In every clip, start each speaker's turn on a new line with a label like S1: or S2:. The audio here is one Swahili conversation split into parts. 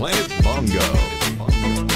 S1: Planet Bongo.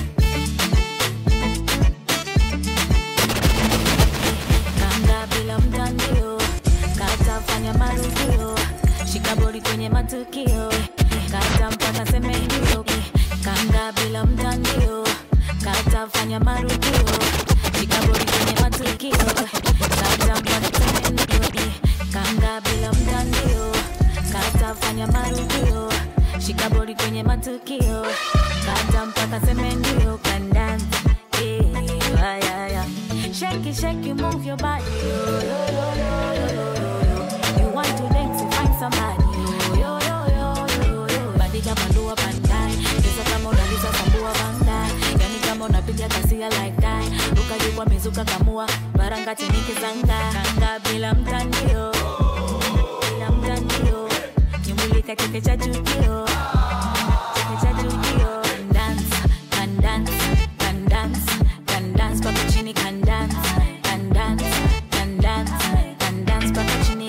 S2: Kanga bila mtandio, katafanya marudio, shika boli kwenye matukio, kata mpaka seme ndio. Kanga bila mtandio, katafanya marudio, shika boli kwenye matukio, kata mpaka seme ndio. Kanga bila mtandio, katafanya marudio, shika boli kwenye matukio, kata mpaka seme ndio. Kandani, yeah, yeah, yeah. Shake it, shake it, move your body. Yo, yo, yo, yo, yo, yo, yo. You want to dance to find somebody. Yo, yo, yo, yo, yo, yo. Bandika bandua bandai. Cheza kama unaliza sambua bandai. Yani kama unapiga kasia like that. Ruka juu kwa mizuka kamua. Baranga chini kizanga. Kanga bila mtandio. Bila mtandio. Nyumbulika cheke cha chukio. Cheke cha chukio. Can dance, can dance, can dance, can dance mpaka chini can dance, can dance, can dance, can dance mpaka chini.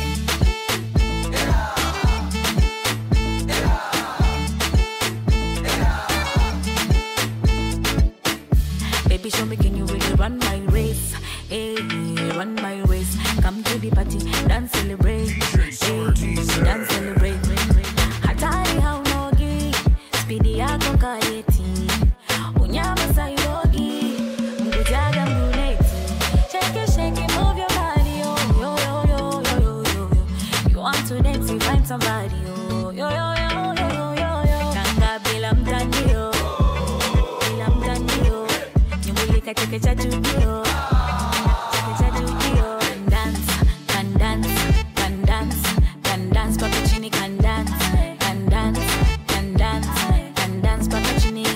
S2: Baby, show me can you really run my race? Hey, run my race. Come to the party, dance, celebrate. Hey, dance, celebrate. Hatari haunogi, spidi yako kayeti. Unyama sailogi, mkujaga mluleti. Shake it, shake it, move your body, yo, yo, yo, yo, yo, yo, yo, yo. You want to dance, you find somebody, yo, yo, yo, yo, yo, yo, yo, yo. Kanga bila mtandio bila mtandio nyumbulika cheke cha chujio cheke cha chujio can dance can dance can dance can dance mpaka chini can dance can dance can dance can dance mpaka chini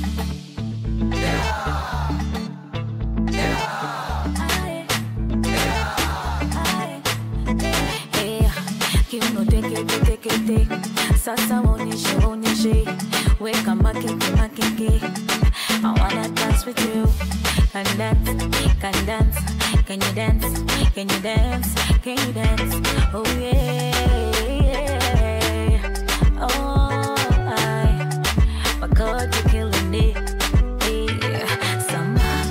S2: Aye. Aye. Eh, kiuno teke teke teke sasa onyeshe onyeshe weka makeke makeke I wanna dance with you can dance can dance can you dance can you dance can you dance oh yeah oh I my God you're killing it yeah somehow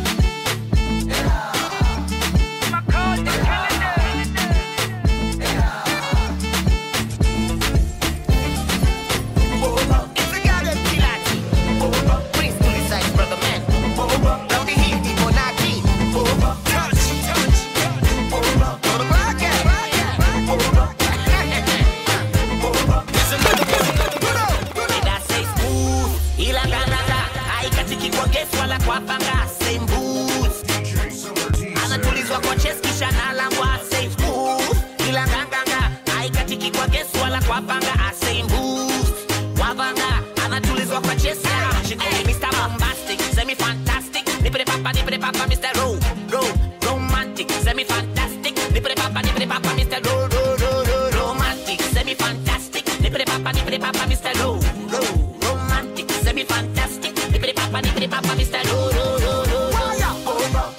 S3: ila nganganga haikatiki kwa gesi wala kwa panga same boots anatulizwa kwa chest kisha nalangwa same smooth ila nganganga haikatiki kwa gesi wala kwa panga ah, same boots wavanga anatulizwa kwa chest yeah. she call me Mr. Bombastic semi fantastic nipple papa nipple papa Mr. Ro Ro romantic semi fantastic nipple papa nipple papa Mr. Ro Ro Ro Ro romantic semi fantastic nipple papa nipple papa Mr. Ro Ro romantic semi fantastic nipple papa nipple papa Mr. Ro Ro Ro Ro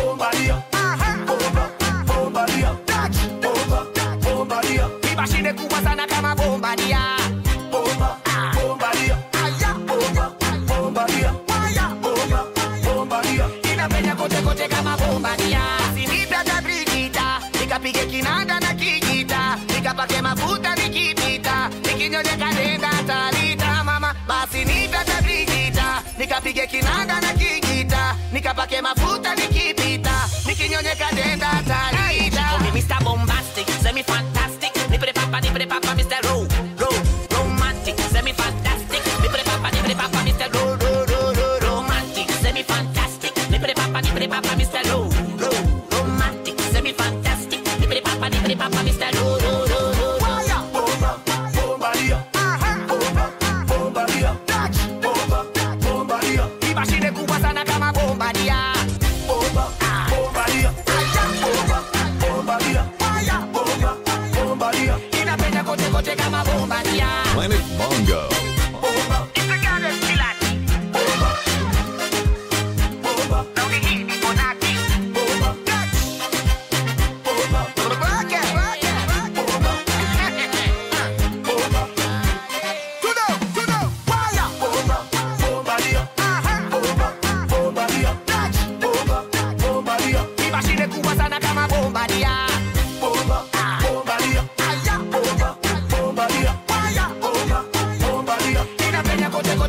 S3: Mashine kubwa sana kama bombadia inapenya kote kote kama bombadia sinipata brigita nikapige kinanda na kijita nikapake mafuta nikipita nikinyonyeka nenda talita mama basi nipata brigita nikapige kinanda na kijita nikapake mafuta nikipita nikinyonyeka nenda talita Mr. Bombastic, semi fantastic, nipple papa, nipple papa, Mr. Ro, Ro, romantic, semi fantastic, nipple papa, nipple papa, Mr. Ro, Ro, Ro, Ro, romantic, semi fantastic, nipple papa, nipple papa, Mr. Ro, Ro, romantic, semi fantastic, nipple papa, nipple papa, Mr. Ro, Ro, Ro, Ro, Mashine kubwa sana kama bombadia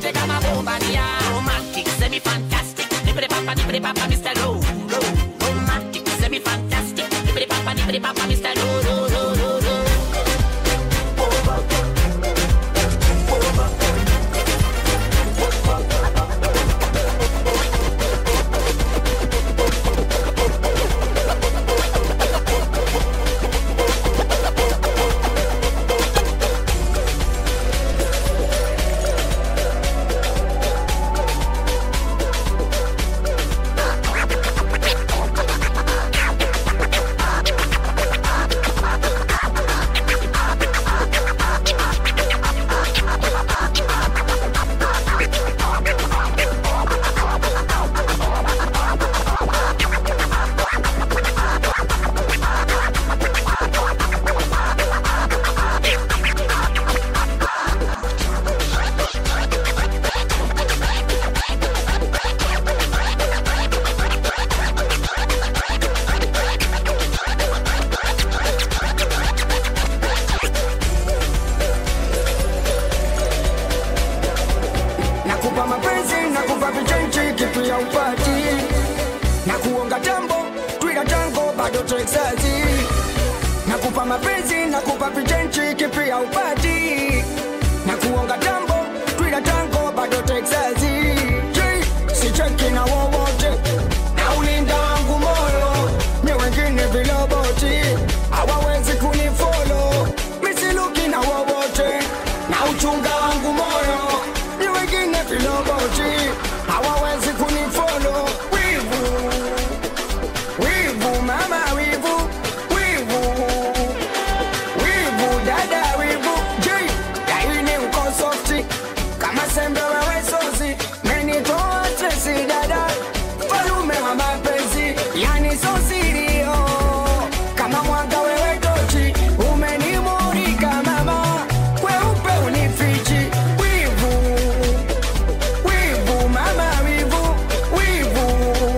S3: kote kama bombania romantic semi fantastic nipere papa nipere papa Mr. Low low romantic semi fantastic nipere papa nipere papa Mr. Low low low low low
S4: nakupa mapenzi nakupa vichenchi kitu ya upati na kuonga jambo twila tango bado texasi nakupa mapenzi nakupa vichenchi kitu ya upati na kuonga jambo twila tango bado texasi sicheki na wowote na ulinda wangu moyo ni wengine viloboti hawawezi kunifolo misiluki na wowote na uchunga wangu moyo ni wengine viloboti hawawezi kunifolo wivu wivu mama wivu wivu wivu dada wivu j laini uko softi kama sembe wewe sosi menitoa stresi dada falume wa mapenzi yani sosirio kama mwanga wewe tochi umenimurika mama weupe unifichi wivu wivu mama wivu wivu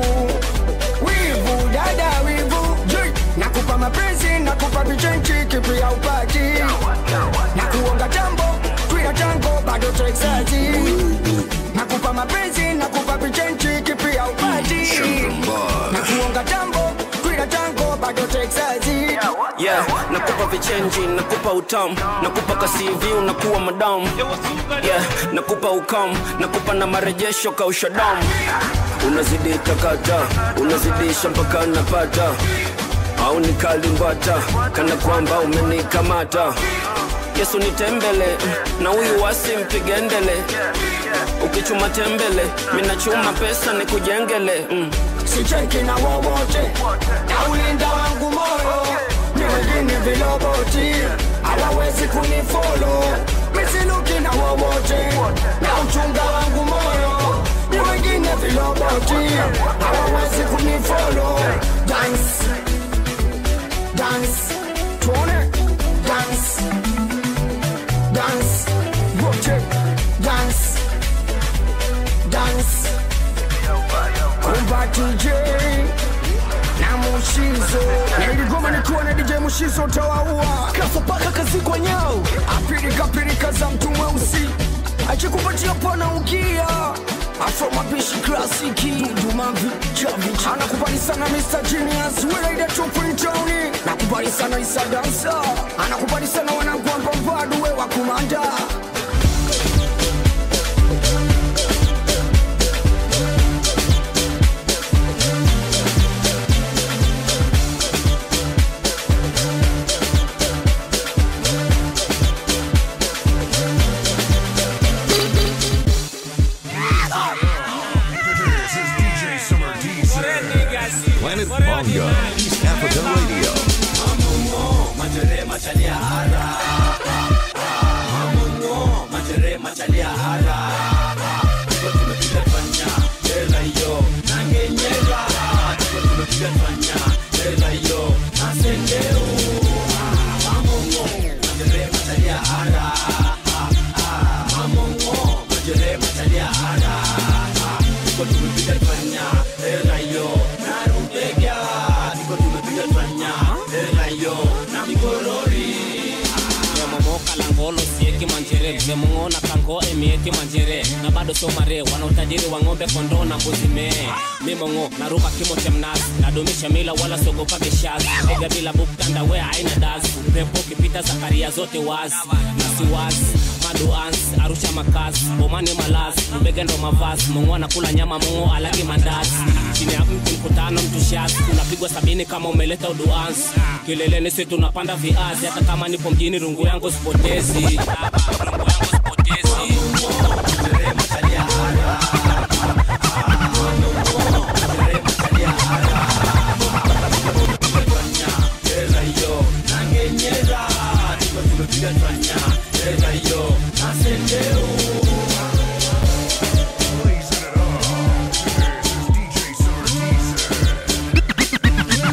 S4: wivu dada wivu Jui, nakupa mapenzi nakupa vichenchi kipi ya upati na kuonga jambo twila tango bado texasi nakupa mapenzi nakupa vichenchi kipi ya upati na kuonga jambo twila tango bado texasi
S5: yeah, nakupa vichenji nakupa utamu nakupa kasivi unakuwa madamu yeah, nakupa ukam nakupa na marejesho kausha damu unazidi takata unazidisha mpaka napata au nikalimbata kana kwamba umenikamata yesu nitembele na huyu wasi mpigendele ukichuma tembele minachuma pesa nikujengele mm.
S4: sicheki na wowote na ulinda wangu moyo ni wengine viloboti hawawezi kunifolo misiluki na wowote na uchunga wangu moyo ni wengine viloboti hawawezi kunifolo dance dance tuone dance dance wote dance dance kumba DJ na Mushizo na iligoma nikiwa na DJ Mushizo utawaua kafa paka kazi kwa nyao apirika pirika za mtu mweusi achikupatia pana ukia afro mapishi klasiki dumavi chavich anakubali sana Mr. Genius welaida tupintoni nakubali sana Isa Dansa anakubali sana wanangu ambambadu we wa kumanda
S1: This is DJ Summer DC. Planet Bongo, East Africa Radio.
S6: memomoka langolo sieki manchere memong'ona kanko kongo emieti manjere na bado sio mare wana utajiri wa ng'ombe kondoo na mbuzi mee mimongo naruka kimo cha mnazi nadumisha mila wala siogopa kishazi ega bila buktandawea aina dazi pepo kipita zakaria zote wazi nasiwazi maduans arusha makazi bomani malazi mbege ndo mavazi mongo anakula nyama mongo alagi mandazi chini ya mti mkutano mtushazi unapigwa sabini kama umeleta uduansi kileleni si tunapanda viazi hata kama nipo mjini rungu yangu sipotezi rungu yangu sipotezi
S1: Blazing it up. This is DJ Sarteezer.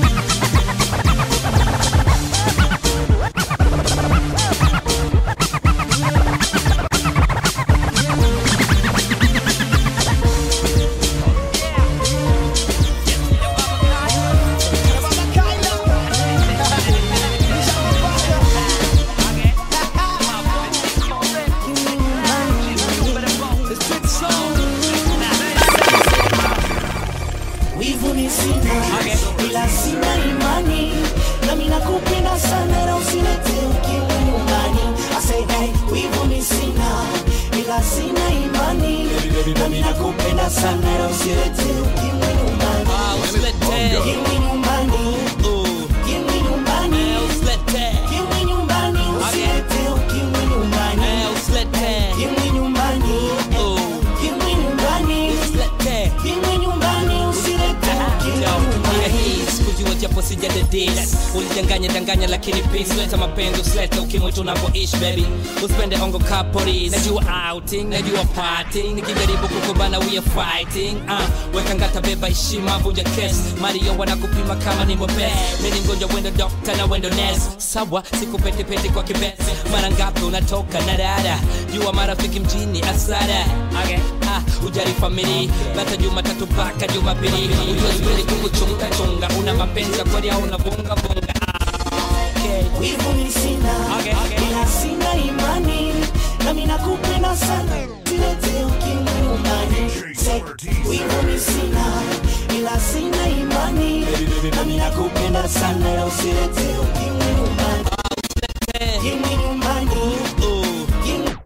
S7: wivu ni sina ila sina imani nami nakupenda sana na usilete ukimwi nyumbani I say, hey, wivu ni sina ila sina imani nami nakupenda sana na usilete ukimwi nyumbani ukimwi nyumbani ukimwi nyumbani ukimwi nyumbani usilete ukimwi nyumbani ukimwi nyumbani ukimwi nyumbani ukimwi nyumbani usilete ukimwi nyumbani
S8: sikujua japo sijadedis ulidanganya danganya lakini peace leta mapenzi usilete ukimwi tunapoishi baby usipende ongo kapori najua outing najua parting nikijaribu kukubana we are fighting uh, weka ngata beba heshima vunja kes mario wanakupima kama ni mwepes mini mgonjwa wendo dokta na wendo nes sawa sikupetepete kwa kibesi mara ngapi unatoka na dada jua marafiki mjini asara okay. ah, ujari famili bata jumatatu mpaka jumapili ujua siwezi kukuchunga chunga una mapenzi ya kweli au unavunga vunga okay.
S7: wivu ni sina ila sina imani nami nakupenda sana silete ukimwi nyumbani Say, wivu ni sina ila sina imani nami nakupenda sana ila usilete ukimwi nyumbani ukimwi nyumbani Ukimwi-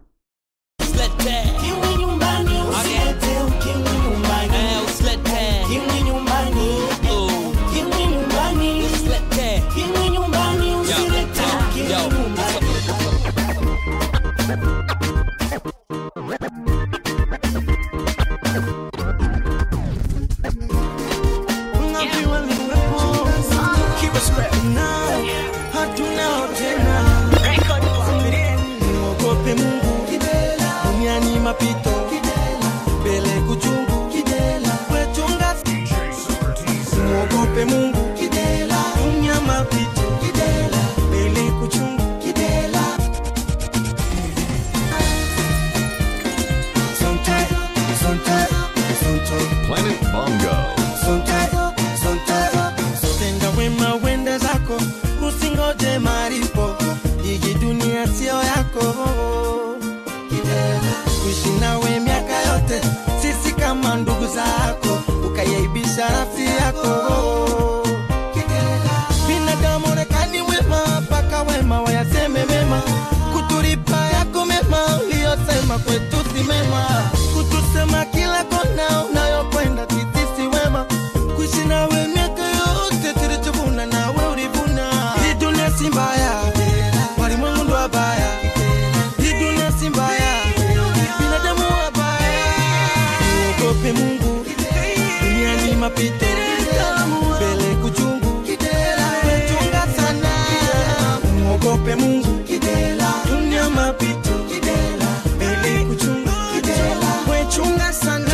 S7: ukimwi nyumbani usilete ukimwi nyumbani ukimwi nyumbani ukimwi nyumbani ukimwi nyumbani usilete ukimwi nyumbani
S9: hatuna tena mwogope mungu duniani mapito mbele kuchungu wetunga
S1: DJ Sarteezer.
S9: mwogope mungu dunia mapito mbele kuchungu Sonte, sonte, sonte.
S1: Planet Bongo.
S9: Tenda wema wende zako, usingoje maripo, hii dunia sio yako. Kuishi nawe miaka yote, sisi kama ndugu zako, ukayaibisha nafsi yako. Binadamu rekani wema, mpaka wema wayaseme mema, kutulipa yako mema, uliyosema kwetu si mema, kutusema kila kona unayokwenda sisi si wema, kuishi nawe miaka yote tulichovuna nawe ulivuna. Hii dunia si mbaya, walimwengu ndo wabaya. Hii dunia si mbaya, binadamu wabaya. Muogope Mungu, dunia ni mapito, mbele kuchungu, wechunga sana. Muogope Mungu, dunia mapito, mbele kuchungu, wechunga sana.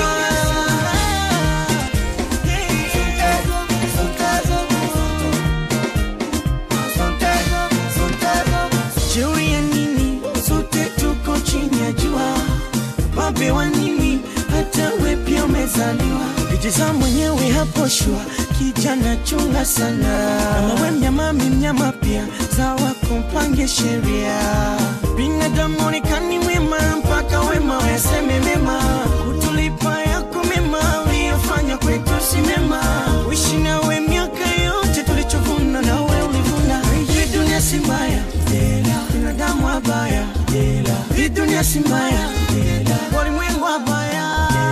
S9: Jeuri ya nini? Sote tuko chini ya jua. Babe wa nini? Hata we pia umezaliwa. Lijiza mwenyewe hapo shua, kijana chunga sana. Kama we mnyama, mi mnyama pia, sawa kumpange sheria. Binadamu onekani wema mpaka we mema wayaseme mema kutulipa yako mema uliyofanya kwetu si mema uishi nawe miaka yote tulichovuna nawe ulivuna hii dunia si mbaya binadamu wabaya hii dunia si mbaya walimwengu wabaya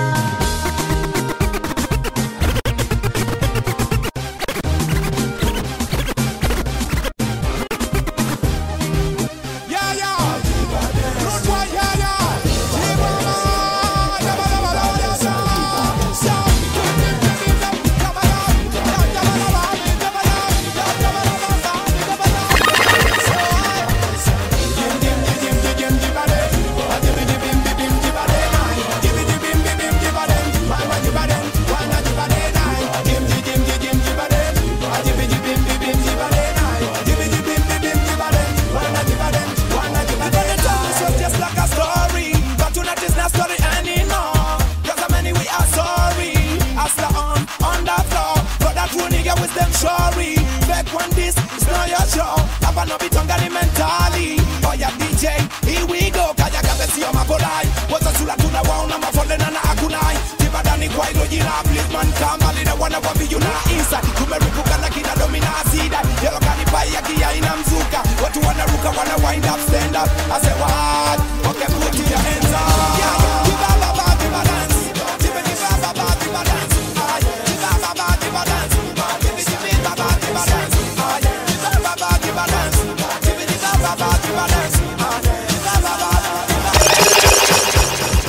S10: just like a story, but tonight is not story anymore. Cause how many we are sorry. Hustler on, on the floor. But that true nigga with them sorry. Back when this is not your show. Hapa no bitongani mentally. Oh yeah, DJ, here we go. Kaya kabe sio mapolai. Waza sura tunawaona mafolena na akunai. Tibadani kwa hilo jina Blitzman kama lina wana wambi yuna inside. Tumerupuka na kina domina asida. Yellow kani pai ya kia ina mzuka. Watu wanaruka wana wind up stand up. I say what? Okay, put your hands up. Yeah, yeah. Give up, up, up, give a dance. Give it, give up, up, up, give a dance. Ah, yeah. Give up, up, up, give a dance. Ah, give it, give it, up, up, give a dance. Ah, yeah. Give up, up, up, give a dance. Give it, give up, up, up, give a dance. Ah, yeah. Give up, up, up, give a dance.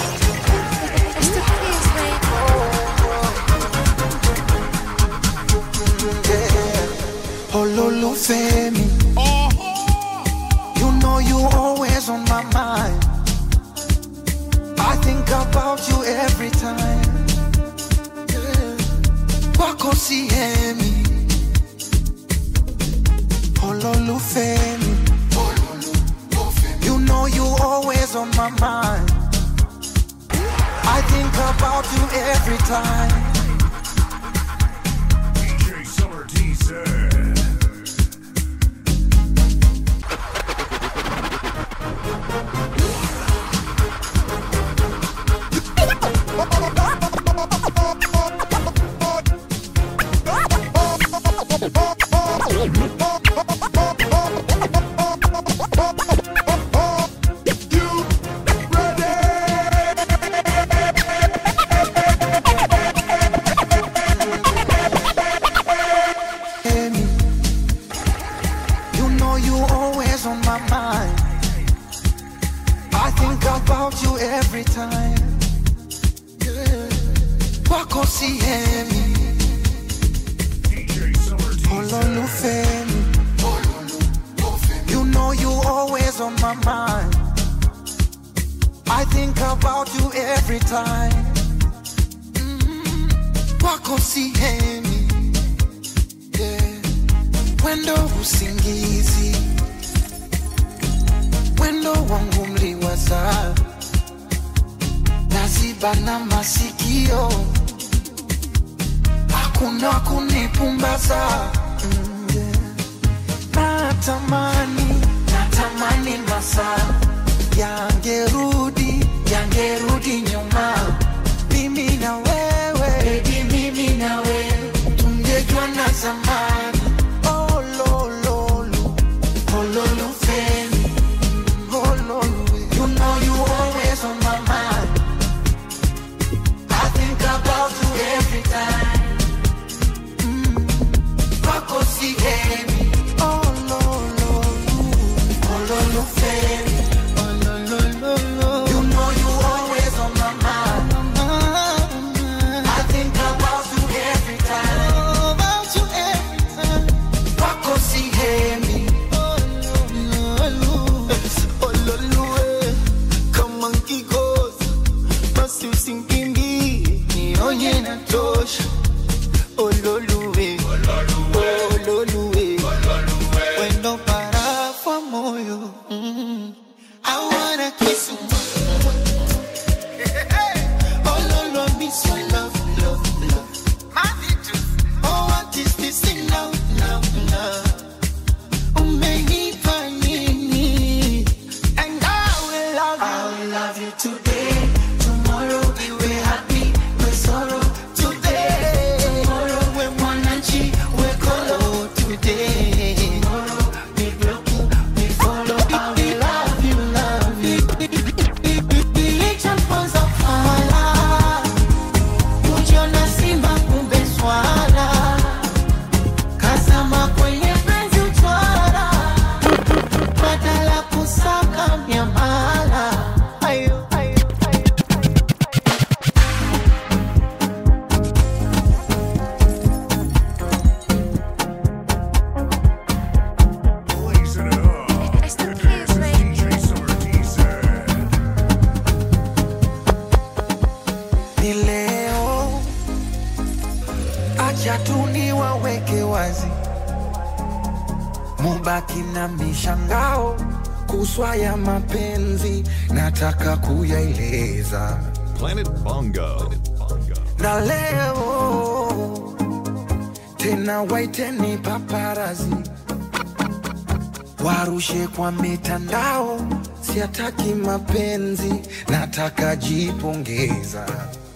S11: Ololufemi. You know you always on my mind. I think about you every time. Yeah. Wako sihemi. Ololufemi. You know you always on my mind. I think about you every time.
S1: DJ Summer Teaser.
S11: Amy, You know you always on my mind. I think about you every time. Yeah. Wako sihemi. Ololufemi. You know you always on my mind. I think about you every time. Mm, Wako sihemi. Yeah. Wendo usingizi, wendo wangu mliwaza, naziba na masikio, hakuna kunipumbaza. Mm, yeah. Natamani, natamani masaa yangerudi, yangerudi nyuma, mimi na wewe, baby, mimi na wewe tungejua na zamani. Oh, lo, lo, lo. Oh, lo, lo, femi. Oh, lo, lo, You know you always on my mind. I think about you every time. Mm. Wako sihemi. Oh, lo, lo, lo. Oh, lo, lo, femi. Oh, lo, lo, lo, lo. You know you always on my mind. I think about you every time. About you every time. Wako sihemi.
S12: Ololue, kama nkikosa basi usinkimbie, nionye na tosha. Ololue, ololue, wendo parafu wa moyo. Mm. I wanna kiss you. Ololo, I miss your love, love, love. Oh, what is this thing now, now, now? Umenipa nini? And I will love you. I will love you today
S11: wacha tu niwaweke wazi, mubaki na mishangao kuswa ya mapenzi, nataka kuyaeleza
S1: Planet Bongo.
S11: na leo tena waiteni paparazi warushe kwa mitandao, siataki mapenzi, nataka jipongeza.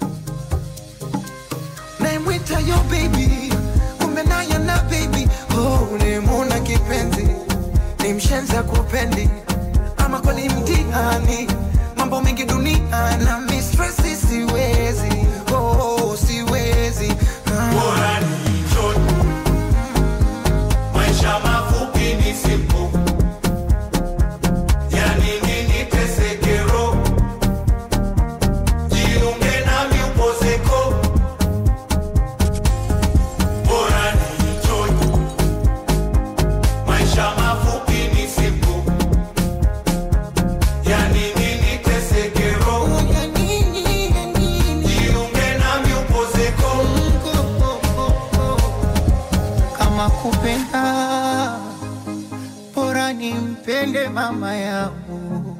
S11: Naimwita yo baby, kumbe naye na baby, oh, nimuna kipenzi, ni mshenza kupendi, ama kweli mtihani, mambo mengi dunia na mistresi, siwezi, oh, siwezi ah.
S10: Bora nichote. Maisha mafupi ni simple. Yani nini teseke roho? Jiunge nami upozeko. Bora nichote. Maisha mafupi ni simple. Yani nini teseke roho? Jiunge nami upozeko.
S11: kama kupenda bora nimpende mama yangu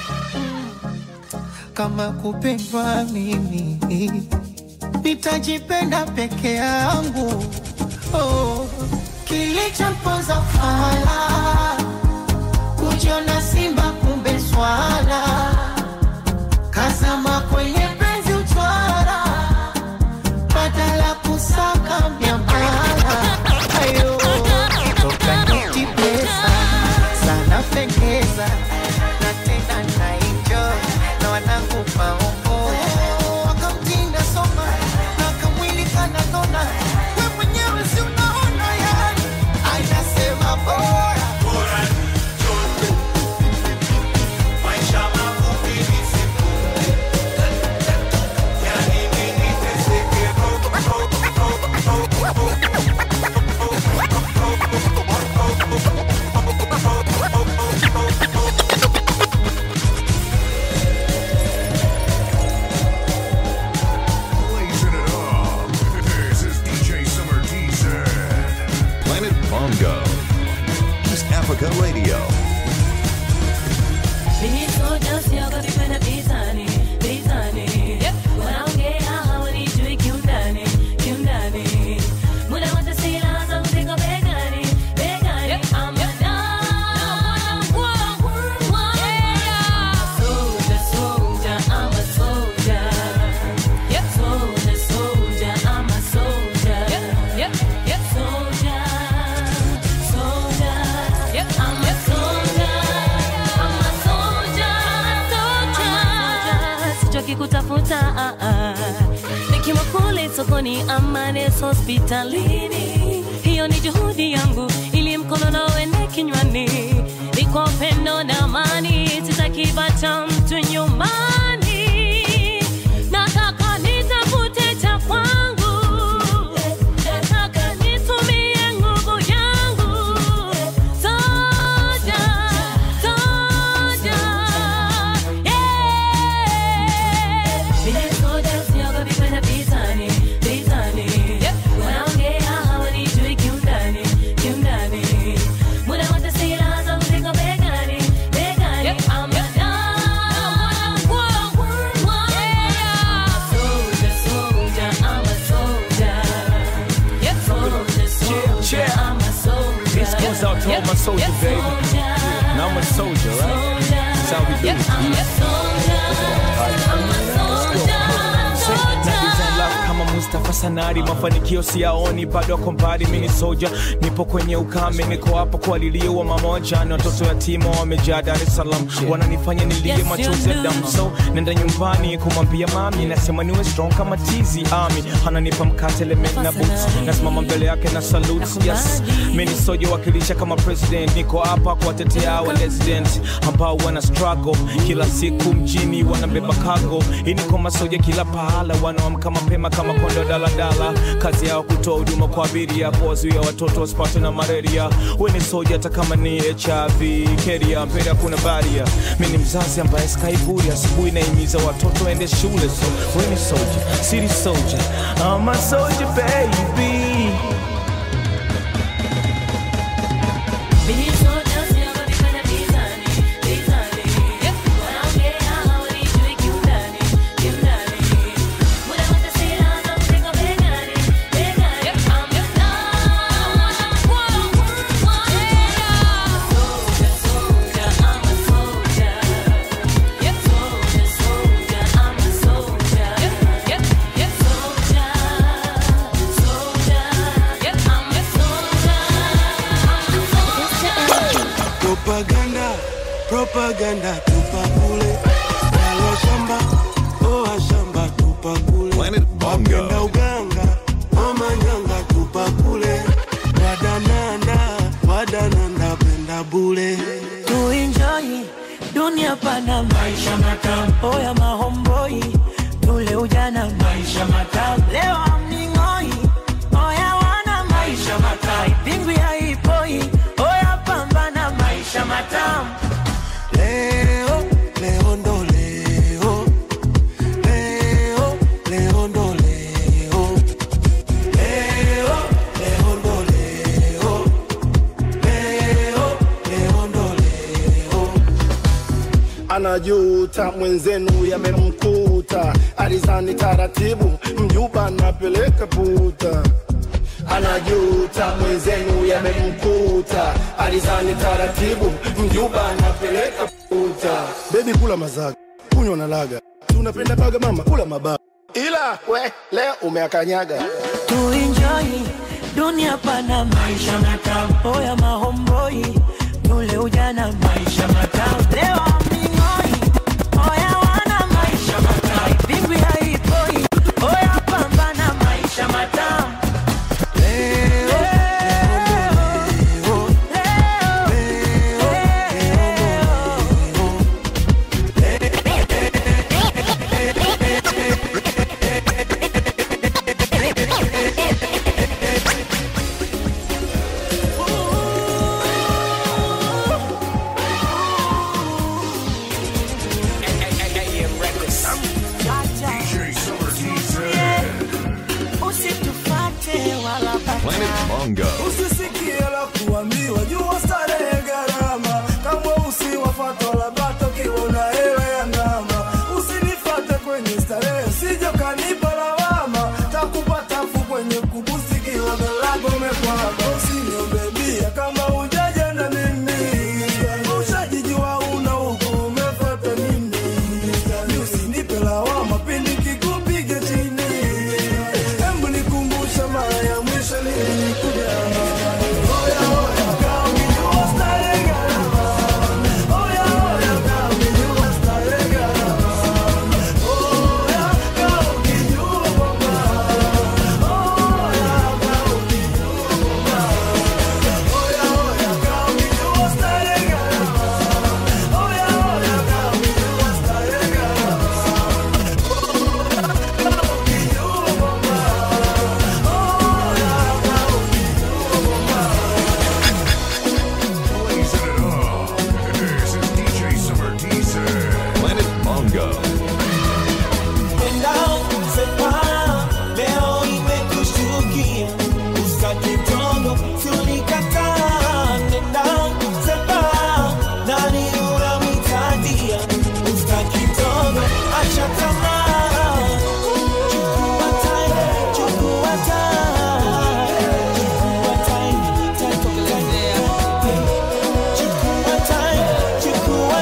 S11: kama kupendwa mimi nitajipenda peke yangu oh. kilichompoza fala kujiona simba kumbe swala kazama kwenye penzi utwara badala kusaka miamala ayo toka niti pesa sana pendeza na tena na enjoy na wanangu maombo wakamtinda soma na kamwili kananona we mwenyewe si unaona yani ainasema bora
S10: Bora nichote. Maisha mafupi ni simple. Yani nini teseke
S1: Blazing it up. This is DJ Summer TZ. Planet Bongo. East Africa Radio.
S2: Nilisoja siogopi kwenda vitani, vitani. Wanaongea hawanijui kiundani, kiundani. Muda wote silaha zangu ziko begani, begani. I'm a soldier, soldier, I'm a soldier. Soldier, soldier, I'm a soldier. Soldier, soldier, I'm a soldier. I'm a soldier, soldier. Sichoki kutafuta ah, ah. nikiwa kule sokoni ama nesi hospitalini, hiyo ni juhudi yangu ili mkono na uende kinywani, ni kwa upendo na amani, sitakibacha mtu nyumbani. Nataka nitafute cha kwangu, nataka nitumie nguvu yangu. Soja, soja, yeah. Mimi soja, siogopi kwenda vitani, vitani. Wanaongea hawanijui kiundani, kiundani. Muda wote silaha zangu ziko begani, begani. I'm a soldier, soldier, I'm a soldier. Soldier, soldier, I'm a soldier.
S13: This goes out to all my soldiers, baby. Now I'm a soldier, right? That's how we do it. Na design love kama Mustafa Sanari, mafanikio siyaoni, bado ako mbali. Mimi ni soja, nipo kwenye ukame, niko hapa kualiliwa mama wajane, watoto yatima wamejaa Dar es Salaam, wananifanya nilie
S14: Yes,
S13: machozi ya
S14: you
S13: damu.
S14: do.
S13: So nenda nyumbani kumwambia mami, nasema niwe strong kama tizi ami, ananipa mkate lemon na boots, nasimama mbele yake na salute. Yes, mimi ni soja wakilisha kama president, niko hapa kuwatetea wa resident ambao wana struggle kila siku mjini, wanabeba cargo. Hii ni kwa masoja kila pahala, wanaamka mapema kama kondo daladala daladala kazi yao kutoa huduma kwa abiria kuwazuia watoto wasipatwe na malaria we ni soja hata kama ni hiv keria mbele hakuna baria mi ni mzazi ambaye skaiburi asubuhi naimiza watoto waende shule so we ni soja city soldier I'm a soldier baby
S9: propaganda propaganda tupa kule Wale shamba oa shamba tupa kule wapenda uganga omanyanga tupa kule wadananda wadananda penda bule
S7: tuinjoi dunia pana maisha matamu oya mahomboi tule ujana maisha matamu leo amning'oi oya wana maisha matamu pingwi haipoi oya pambana maisha matamu
S9: leo leo ndo leo leo leo ndo leo leo leo ndo leo leo leo ndo leo
S14: anajuta mwenzenu yamemkuta alizani taratibu mjuba napeleka puta anajuta mwenzenu yamemkuta alizani taratibu mjuba napeleka puta bebi kula mazaga kunywa na laga tunapenda baga mama kula mabaga ila we leo umeakanyaga
S7: tuinjoi dunia pana maisha matamu oya mahomboi tule ujana maisha matamu leo amning'oi oya wana maisha matamu pingwi haipoi oya pambana maisha matamu
S1: DJ Summer TZ.
S7: usitufate wala
S1: Planet Bongo.
S10: usisikie la kuambiwa jua starehe gharama kamwe usiwafata wala bata ukiwa una hela ya ndama usinifate kwenye starehe sijo kanipa lawama takupa tafu kwenye kubusi kiwa galago mekwama usiniombe bia kama ujaja na mimi ushajijua una huku umefata nini usinipe lawama pindi kikupiga chini Hebu nikumbusha mara ya mwisho nilikuja. Oya, oya, kaa ukijua starehe gharama. Oya, oya, kaa ukijua starehe gharama. Oya, kaa ukijua kwamba. Oya, kaa ukijua kwamba. Oya, oya, kaa ukijua starehe gharama. Oya, oya, kaa ukijua starehe gharama.
S1: Blazing it up. This is DJ Summer TZ. Planet Bongo.
S9: Penda, sepa, leo imekushtukia usitaki tongo tulikataa nenda sepa nani unamhitadia usitaki tongo acha tamaa chukua time chukua time chukua time time chukua time chukua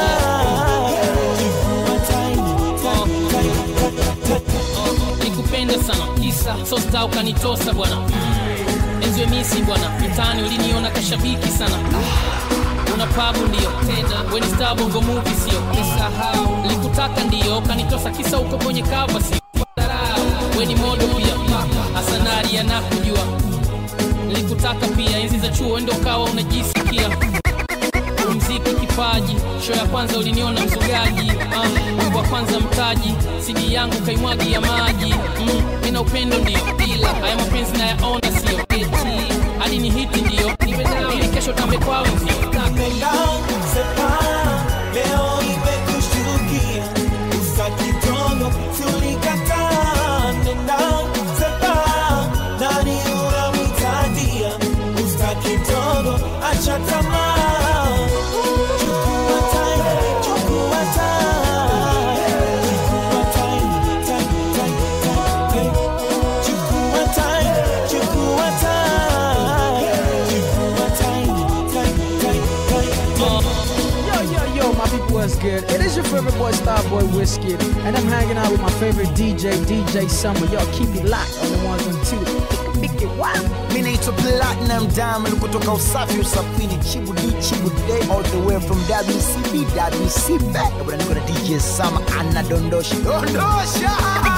S9: time chukua time
S8: nikupenda sana kisa sosta ukanitosa bwana enziwe misi bwana mitaani uliniona kashabiki sana una pabu ndio tena weni star bongo movie sio nisahau likutaka ndio ukanitosa kisa uko kwenye kava sio Dharau, weni modo pia hasanari yanakujua likutaka pia enzi za chuo endo kawa unajisikia umziki kipa kipaji show ya kwanza uliniona mzugaji uh, wimbo wa kwanza mtaji sidi yangu kaimwagi ya maji mm, mina upendo ndio ila haya mapenzi nayaona sio eti hadi ni hiti ndio ili kesho tambe kwao ndio
S9: Napenda sepa leo imekushtukia usa kidogo tulikataa nenda sepa nani unamhitadia usa kidogo acha tamaa chukua time chukua time chukua time time time time hey. chukua time chukua time chukua time time time
S15: Yo, yo, yo, my people, what's good? It is your favorite boy, Starboy Whiskey, and I'm hanging out with my favorite DJ, DJ Summer. Yo, keep it locked on the ones and two. Pick it wild.
S16: mi naitwa platinum diamond kutoka usafi usafiri chibudi chibuday all the way from wcb wcb bwana niko na dj sama anadondosha dondosha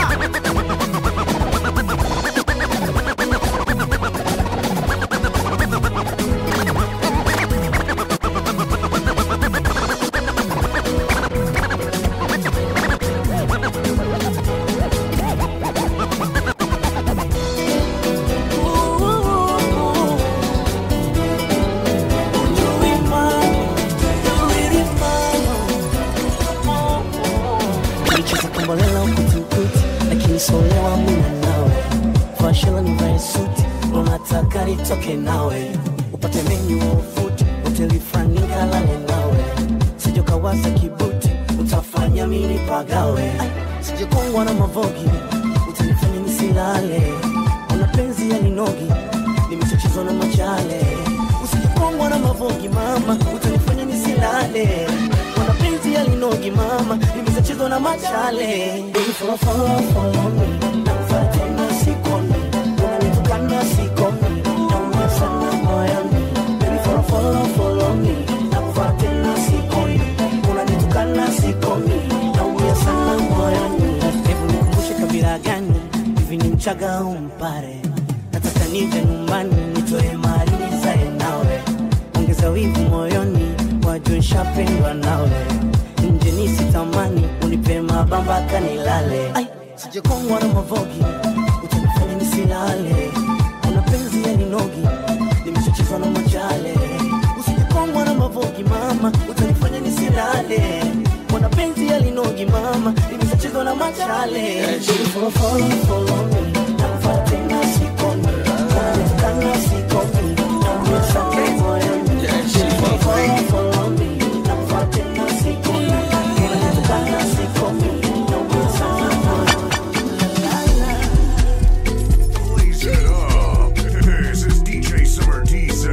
S7: Nicheza kombolela ukuti lakini solewa muna nawe fashela nivae suti unataka nitoke nawe upate menyu wa ufuti hoteli fulani kalale nawe sijokawaza kibuti utafanya mini pagawe Ai, sijekongwa na mavogi utanifanya nisilale una penzi ya ninogi nimechachizwa na machale usijekongwa na mavogi mama utanifanya nisilale una penzi ya linogi mama nimechachizwa na machale Baby, follow, follow, follow me. Nakufuata tena sikomi. Unanitukana sikomi. Naumia sana moyoni. Baby, follow, follow, follow me. Nakufuata tena sikomi. Unanitukana sikomi. Naumia sana moyoni. Hebu nikumbushe kabila gani hivi ni mchaga au mpare nataka nije nyumbani nitoe mali nizae nawe ongeza wivu moyoni wajue nshapendwa nawe nje nisitamani unipe mabamba kanilale Ai, sijekongwa na mavogi utanifanya nisilale una penzi ya ninogi nimeshachezwa na machale usijekongwa na mavogi mama utanifanya nisilale mwana penzi ya linogi mama nimeshachezwa na machale Follow, follow, follow me. Nakufuata tena sikomi. Unanitukana sikomi. Naumia sana moyoni. Follow, follow, follow me. Nakufuata tena sikomi. Unanitukana sikomi. Naumia sana
S1: Blaze it up. This is DJ Summer TZ.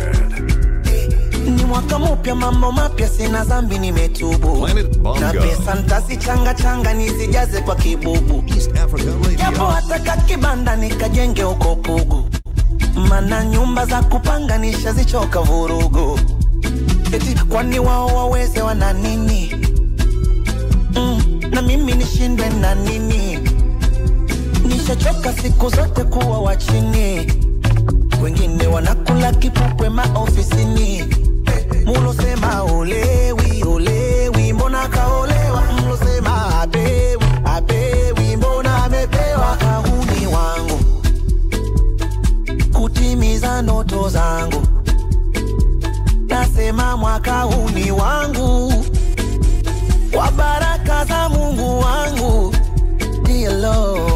S17: ni mwaka mpya mambo mapya sina zambi nimetubu na pesa ntazichanga changa nizijaze kwa kibubu japo hataka kibanda nikajenge huko pugu mana nyumba za kupanga nishazichoka vurugu eti kwani wao waweze wana nini mm, na mimi nishindwe na nini nishachoka siku zote kuwa wa chini wengine wanakula kipupwe maofisini mulosema olewi olewi mbona kaolewa mlosema apewi apewi mbona amepewa kahuni wangu kutimiza ndoto zangu nasema mwaka huu ni wangu kwa baraka za mungu wangu Dear Lord,